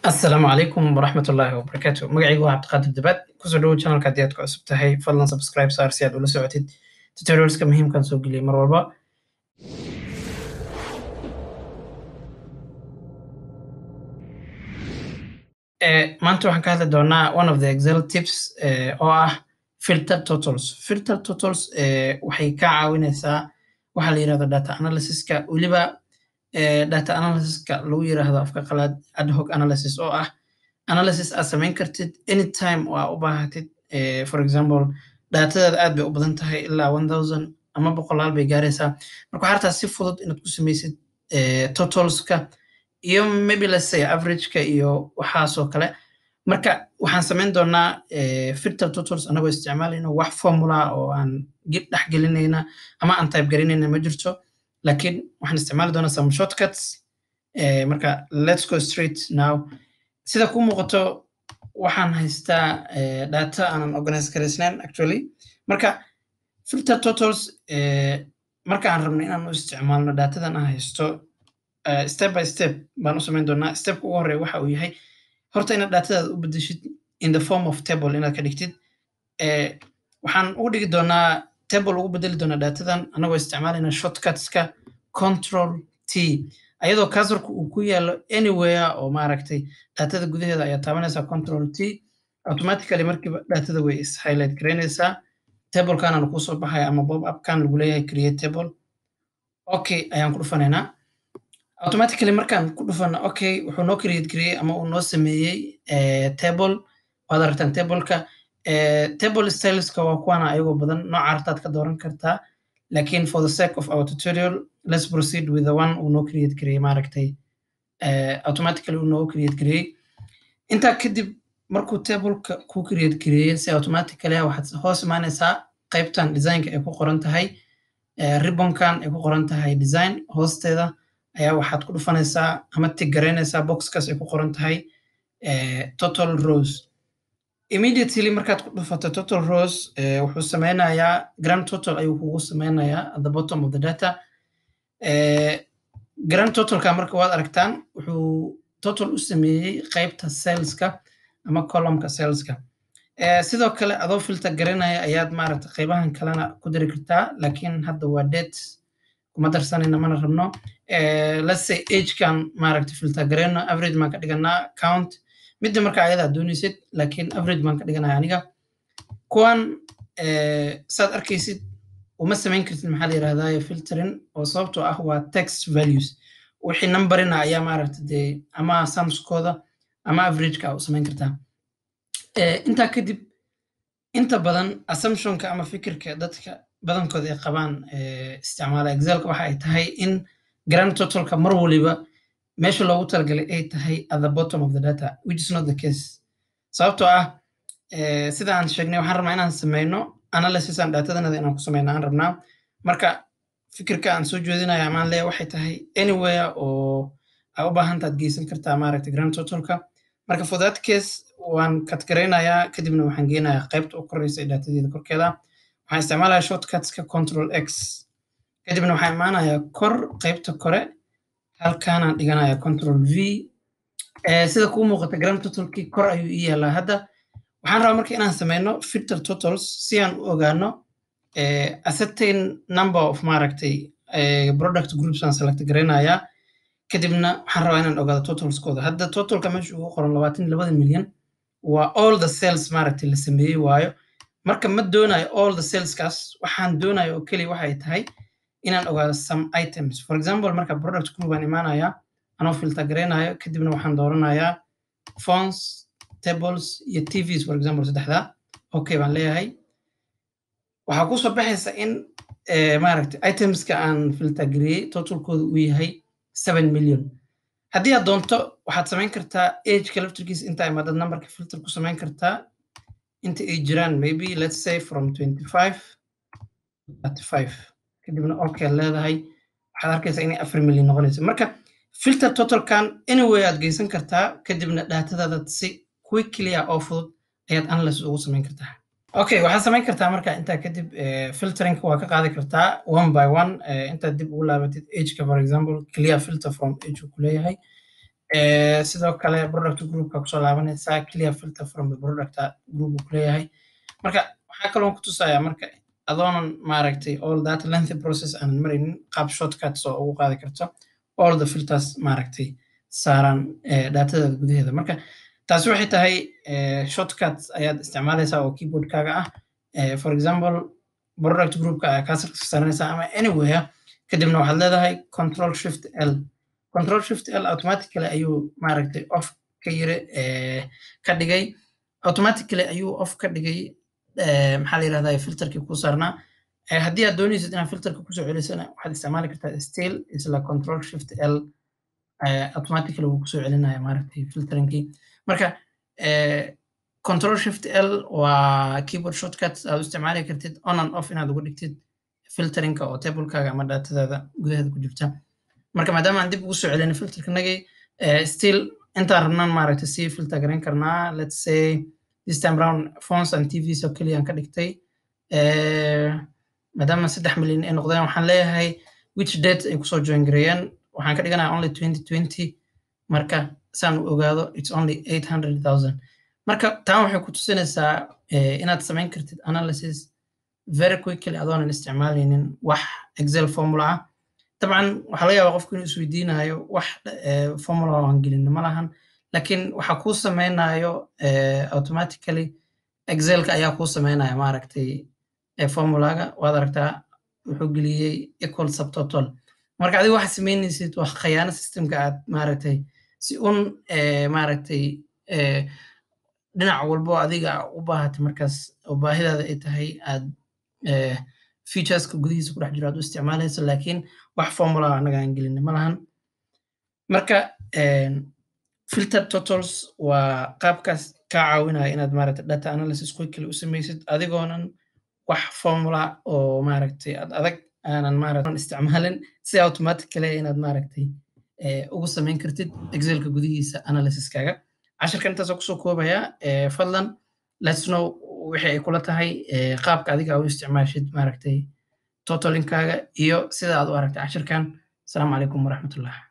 asalaamu calaykum waraxmat ullaahi wabarakaatu magacaygu waa cabdiqaadir dabaad kusoo dhowo channelka haddii aad ku cusub tahay fadlan subscribe saar si aad ula socotid tutorialska muhiimkan soo geliyay mar walba maanta waxaan ka hadli doonaa one of the excel tips oo ah filter totals filter totals waxay ka caawinaysaa waxaa la yirahdo data analysiska weliba data analysiska lagu yiraahdo afka qalaad ad hoc analysis oo ah analysis aad samayn kartid anytime oo aa u baahatid for example datadaada aad bay u badan tahay ilaa one thousand ama boqolaal bay gaaraysaa marka waxaa rabtaa si fudud inaad ku samaysid totalska iyo maybe let's say averageka iyo waxaasoo kale marka waxaan samayn doonaa filter totals anagoo isticmaalayno wax formula oo aan dhex gelinayna ama aan type garinayna ma jirto laakiin waxaan isticmaali doonaa some shortcuts marka let's go straight now sida ku muuqato waxaan haystaa data aanan organize garaysnayn actually marka filter totals marka aan rabno inaan u isticmaalno datadan aan haysto step by step baan u samayn doonaa stepka ugu horeeya waxa uu yahay horta inaad datadaada u bedeshid in the form of table inaad ka dhigtid waxaan ugu dhigi doonaa table ugu bedeli doonaa datadan anagoo isticmaalayna shortcutska control t ayadoo kasorka uu ku yaalo anywhere oo maaragtay datada gudaheeda ayaa taabanaysaa control t automatically markiiba datada way is highlight garaynaysaa tablekanana kusoo baxaya ama bob upkan lagu leeyahay create table okay ayaan ku dhufanaynaa automatically markaan ku dhufano okay wuxuu noo create gareeyey ama uu noo sameeyey table waad aragtaan tableka table styleska waa kuwana ayagoo badan nooca artaad ka dooran kartaa lakin for the sake of our tutorial let's proceed with the one uu noo create gareeyey maaragtay automatically uu noo create gareeyey intaa kadib markuu tableka ku create gareeyey si automatically waxaad hoos imaanaysaa qaybtan designka ay ku qoran tahay ribbonkan ay ku qoran tahay design hoosteeda ayaa waxaad ku dhufanaysaa ama tig garaynaysaa boxkaas ay ku qoran tahay total rose immediately markaad ku dhufato total rose wuxuu sameynayaa grand total ayuu kugu sameynayaa at the bottom of the data grand totalka marka waad aragtaan wuxuu total u sameeyey qaybta saleska ama columnka saleska sidoo kale adoo filter garanaya ayaad maaragta qaybahan kalena ku dari kartaa lakin hadda waa date kuma darsanayna mana rabno let's say agekan maaragta filter garayno average baan ka dhiganaa count midda marka ayadaa doonaysid lakin average baan ka dhiganaya aniga kuwan saad arkaysid uma samayn kartid maxaa la yirahdaa filtering oo sababtoo ah waa text values wixii numberina ayaa maaragta dee ama samskooda ama averageka u samayn kartaa intaa kadib inta badan assumptionka ama fikirka dadka badankooda ay qabaan isticmaala excelka waxa ay tahay in grand totalka mar waliba meesha loogu talagalay ay tahay at the bottom of the data which is not the case sababtoo ah sida aan sheegnay waxaan rabnaa inaan sameyno analysis aan datadanada inaan ku sameyno aan rabnaa marka fikirka aan soo jeedinaya amaan leeya waxay tahay anywhere oo aa u baahantaad geysan kartaa maaragta grand totalka marka for that case waan katgaraynayaa kadibna waxaan geenayaa qaybta u koreysa ee datadeeda korkeeda waxaan isticmaalaya shortcutska control x kadibna waxaan imaanayaa kor qaybta kore halkaanaan dhiganaya control v sida kuu muuqata grand totalkii kor ayuu ii yaalaa hadda waxaan rabaa marka inaan sameyno filter totals si aan u ogaano a certain number of maaragtay product groups aan select garaynayaa kadibna waxaan rabaa inaan ogaado totalskooda hadda totalka meesha ugu qoran labaatan labada milyan waa all the sales maaragtay la sameeyey waayo marka ma doonayo all the saleskaas waxaan doonayo oo keliya waxay tahay inaan ogaado some items for example marka product group aan imaanayaa anoo filter garaynayo kadibna waxaan dooranayaa phones tables iyo tvs for example saddexda okay baan leeyahay waxaa kusoo baxaysa in maaragtay itemska aan filter gareeyey totalkooda uu yahay seven million haddii aad doonto waxaad samayn kartaa ageka laftirkiisa inta imaadad numberka filter ku samayn kartaa inta ay jiraan maybe let's say from twenty five thirty five kadibna okay leedahay waxaad arkaysaa inay afar million noqonaysa marka filter totalkan anyway aad geysan kartaa kadibna datadaada si quickly ah oo fudud ayaad analysis ugu samayn kartaa okay waxaad samayn kartaa marka intaa kadib filterinka waa ka qaadi kartaa one by one intaad dib ugu laabatid ageka for example clear filter from age ku leeyahay sidoo kale product groupka kusoo laabanaysaa clear filter from the product group uu kuleeyahay marka waxaa kaloo ku tusayaa marka adoonan maaragtay all that lengthy process aanan maraynin qaab shortcuts oo ugu qaadi karto all the filters maaragtay saaran datadaada gudaheeda marka taasi waxay tahay shortcuts ayaad isticmaalaysaa oo keyboardkaaga ah for example product groupka ayaa kaasarka saaranaysaa ama anywhere kadibna waxaad leedahay control shift l control shift l automatically ayuu maaragtay off ka yiri ka dhigay automatically ayuu off ka dhigay maxaa la yirahdaa filterkii ku saarnaa haddii aad doonaysid inaad filterka kusoo celisana waxaad isticmaali kartaa still isla control shift l automatically wuu kusoo celinaya maaragtay filterinkii marka control shift l waa keyboard shortcut aad u isticmaali kartid on and off inaad ugu dhigtid filterinka oo tablekaaga ama datadaada gudaheeda ku jirta marka maadaama aan dib ugu soo celin filterkanagii still intaan rabnaan maaragtay sii filter garan karnaa let's say this time round phones and tvs oo keliya aan ka dhigtay maadaama saddex milyan ay noqdeen waxaan leeyahay which date ay kusoo join gareeyeen waxaan ka dhiganaya only twenty twenty marka saan u ogaado it's only eight hundred thousand marka taan waxay ku tusinaysaa inaad samayn kartid analysis very quickly adoonan isticmaalaynin wax excel formula ah dabcan waxaa laga yaabaa qofku inuu isweydiinayo wax formula aan gelin ma lahan laakiin waxaa kuu sameynayo automatically excelka ayaa kuu sameynaya maaragtay formulaga waad aragtaa wuxuu geliyey equal subtotal marka adiga waxaad sameynaysid waa khayaano systemka aad maaragtay si un maaragtay dhinac walbo adiga u baahatay markaas oo baahidaada ay tahay aad featureska gudihiisa ku dhex jiro aad u isticmaalaysa laakiin wax formula anaga aan gelin ma lahan marka filter totals waa qaabkaas kaa caawinaya inaad maaragtay data analysis quickly u samaysid adigoonan wax formula oo maaragtay ad adag aanan maaragtay isticmaalin si automatically inaad maaragtay ugu samayn kartid excelka gudihiisa analysiskaaga cashirkan intaasoo kusoo koobaya fadlan let's know wixii ay kula tahay qaabka adiga u isticmaashid maaragtay totalinkaaga iyo sida aad u aragtay cashirkan asalaamu calaykum waraxmatullah